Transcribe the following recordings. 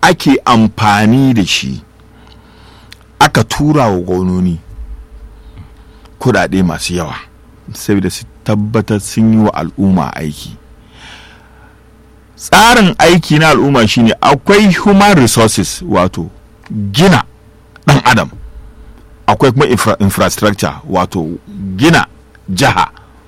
ake amfani da shi aka tura wa gwamnoni kudade masu yawa saboda su tabbatar sun yi wa al'umma aiki tsarin aiki na al'umma shine akwai human resources wato gina dan adam akwai kuma infra infrastructure wato gina jiha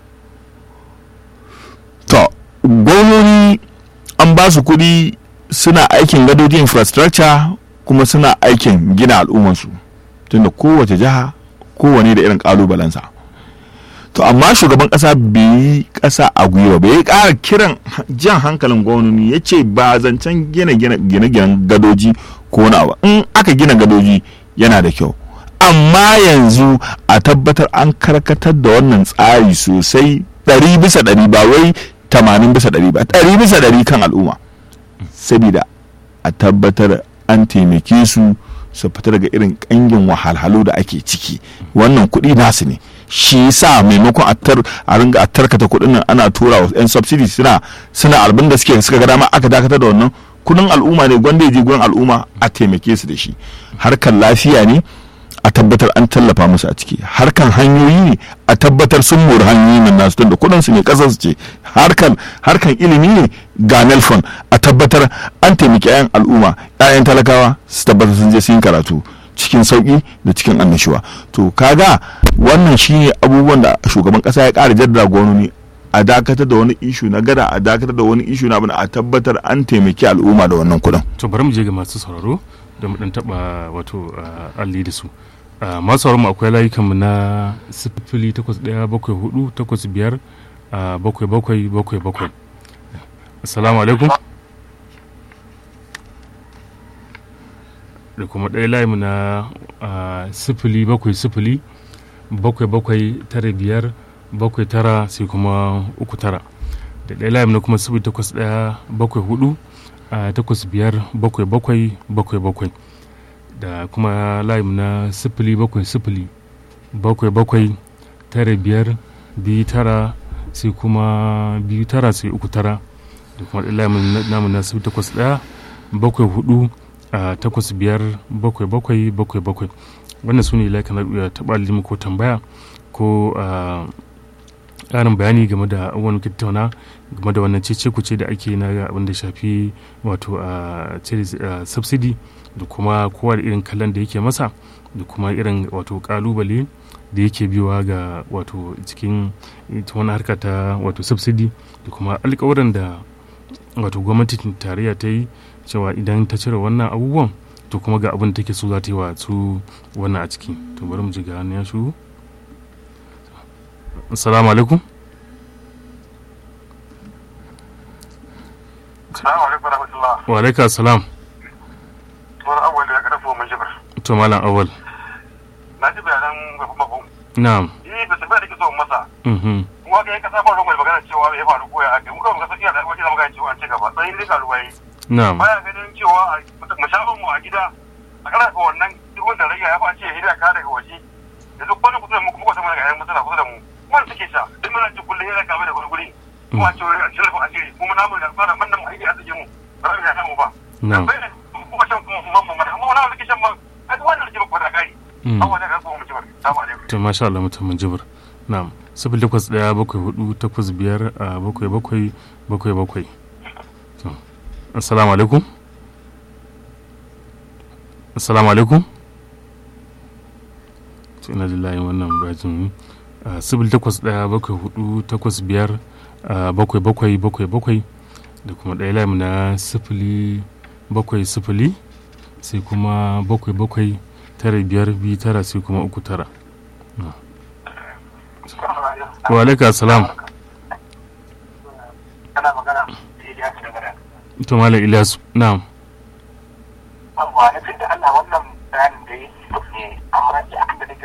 to gwamnoni an ba su kudi suna aikin gadoji infrastructure kuma suna aikin gina al'ummansu tunda kowace jiha kowane da irin kalubalensa to amma shugaban kasa bai yi kasa a gwiwa bai kara kiran jan hankalin gwamnoni ya ce ba zancen gina gine-ginen gadoji ko wani abu in aka gina gadoji yana da kyau amma yanzu a tabbatar an karkatar da wannan tsari sosai ɗari bisa ɗari ba wai tamanin bisa ɗari ba ɗari bisa ɗari kan al'umma saboda a tabbatar an taimake su su fita daga irin ƙangin wahalhalu da ake ciki wannan kuɗi nasu ne shi yasa maimakon a ringa a tarkata kuɗin nan ana tura wa 'yan subsidy suna suna albin da suke suka ga dama aka dakatar da wannan kudin al'umma ne gwanda ya je gurin al'umma a taimake su da shi harkar lafiya ne a tabbatar an tallafa musu a ciki harkan hanyoyi ne a tabbatar sun mori hanyoyin nan nasu tunda kudin su ne kasar su ce harkan harkan ilimi ne ga nelfon a tabbatar an taimaki 'yan al'umma 'ya'yan talakawa su tabbatar sun je sun karatu cikin sauki da cikin annashuwa to kaga wannan shine abubuwan da shugaban kasa ya kara jaddada gwamnoni a dakatar da wani ishu na gada a dakatar da wani ishu na abin a tabbatar an taimaki al'umma da wannan kudin to bari mu je ga masu sauraro da mu dan taba wato alli da su masu sauraro mu akwai layukan mu na sifili takwas ɗaya bakwai hudu takwas biyar bakwai bakwai bakwai bakwai assalamu alaikum da kuma ɗaya layi mu na sifili bakwai sifili bakwai bakwai tara biyar bakwai tara sai kuma uku tara da ɗaya layi na kuma sifili takwas ɗaya bakwai hudu takwas biyar bakwai bakwai bakwai bakwai da kuma layi na sifili bakwai sifili bakwai bakwai tara biyar biyu tara sai kuma biyu tara sai uku tara da kuma ɗaya layi namu na sifili takwas ɗaya bakwai hudu a takwas biyar bakwai bakwai bakwai bakwai wannan su ne laikan na taɓa limu ko tambaya ko ƙarin bayani game da wani tattauna game da wannan cece kuce da ake na abin da shafi wato a subsidy da kuma kowa da irin kallon da yake masa da kuma irin wato kalubale da yake biyowa ga wato cikin wani harka ta wato subsidy da kuma alkawarin da wato gwamnatin tarayya ta yi cewa idan ta cire wannan abubuwan to kuma ga abin da take so za ta yi wa su wannan a ciki to bari mu ji ga ya shigo assalamu alaikum wa alaika assalam wani awal da ya karfa mun jibar to malam awal na ji bayanan gaban mako na'am eh ba tafiya da ke so masa mhm kuma ga yanka sabon rumar magana cewa ya faru ko ya ake muka muka sakiya da wajen da magana cewa an ci gaba sai dai karuwa yi na'am baya ganin cewa mu sha mu a gida a kana ga wannan duk wanda rage ya face hidda ka daga waje da duk wani kusa mu kuma sama daga yan mutuna kusa da mu kuma suke sha duk muna ci kullun yana kame da gurguri kuma ce wani shirfa a shiri kuma namu da fara mannan mu aiki a cikin mu ba za mu samu ba na'am kuma shan kuma mamma mana amma wani wanda ke shan ma a duk wannan ke ba da kai abuwa da karfa mu ci barka salamu alaikum to masha Allah mutum mun jibir na'am sifili takwas ɗaya bakwai hudu takwas biyar a bakwai bakwai bakwai bakwai to assalamu alaikum assalamu alaikum to ina jin layin wannan bajin sifili takwas ɗaya bakwai hudu takwas biyar a bakwai bakwai bakwai bakwai da kuma ɗaya layin na sifili bakwai sifili sai kuma bakwai bakwai tara biyar biyu tara sai kuma uku tara wa alaika salam kana magana sai ya ci gaba to malam ilyas na'am amma na fi da Allah wannan bayanin da ya yi ne amma da